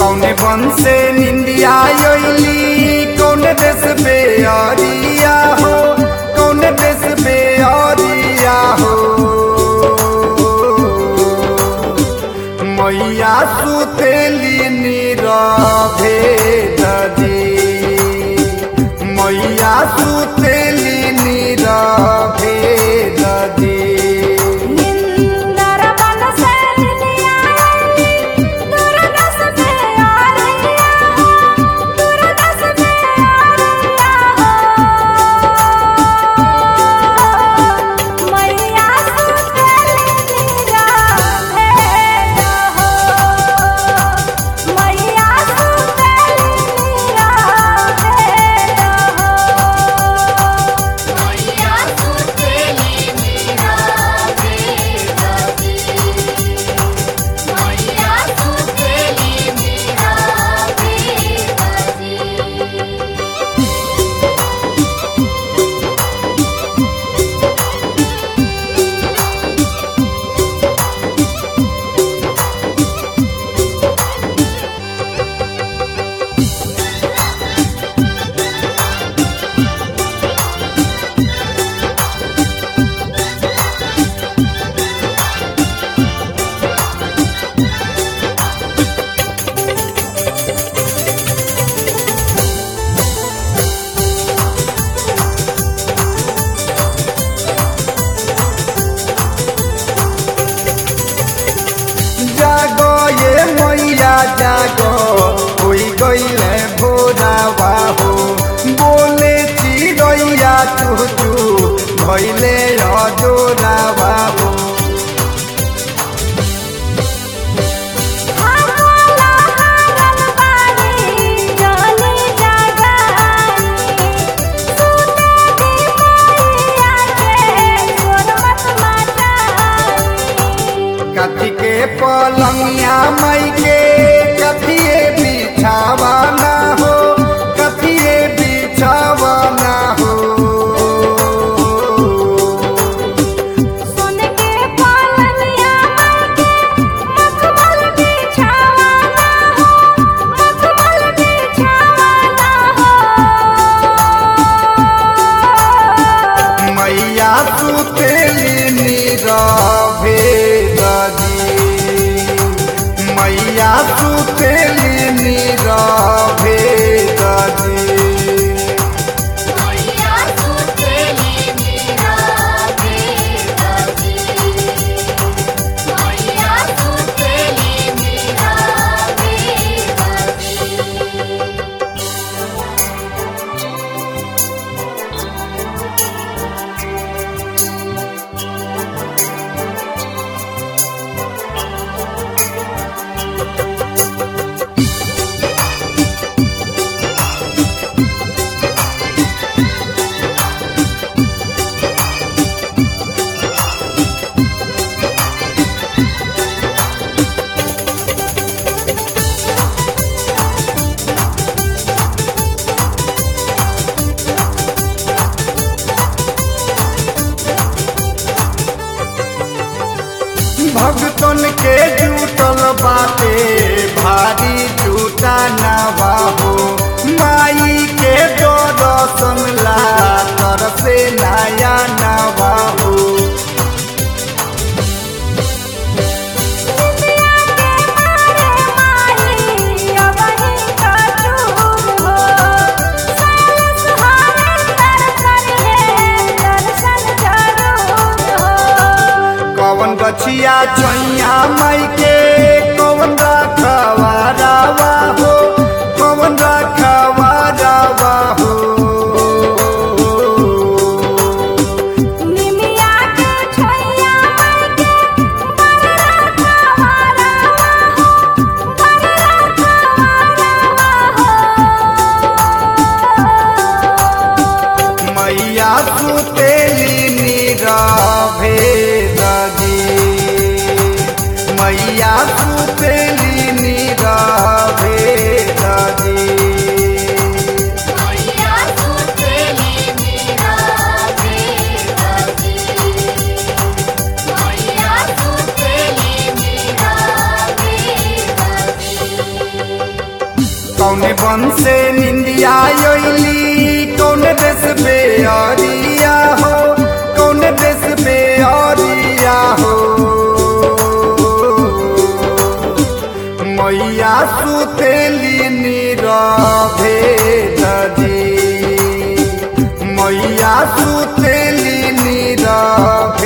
कौने बन से निंदिया योली कौने देश पे अरिया हो कौने देश पे अरिया हो मैया सुतेली नीरवे ददी मैया सुतेली नीरवे ददी निंदर बन से निया दुर्दश पे आरिया दुर्दश पे आरिया मैया सुतेली नीरा भेद हो मैया सुतेली नीरा भेद हो मैया सुतेली नीरा भेद मैया सुतेली नीरा भेद जागो ये मैया जागो होई गईले भोरावा हो बोले चिड़ैया चू चू भइले अजोरावा हो हाला हारन बानी जानी जागानी सुते दी मैया के सुन मत मातानी कथी के पलंगिया मई के कथिए बिछावा ना हो कथिए बिछावा ना हो सुन के पालनिया के मखमल बिछावाना हो मखमल बिछावाना हो मैया सुतेली नीरवे ददी मैया सुतेली नीरवे ददी मैया सुतेली नीरा भेदती मैया सुतेली नीरा भेदती भगतन के जुटल बाटे भारी जुटा नवा हो माई के दर्शन ला तरसे नया नवा हो कवन गछिया चैया माई के कवन रखवा रावा हो कवन रखवा रावा हो मैया सुतेली नीरवे ददी मैया सुतेली नीरवे ददी सुतेली मीरा भेदती निंदिया योली कौन देश पे अरिया हो कौन देश पे अरिया हो मैया सुतेली नीरवे दजी मैया सुतेली नीरवे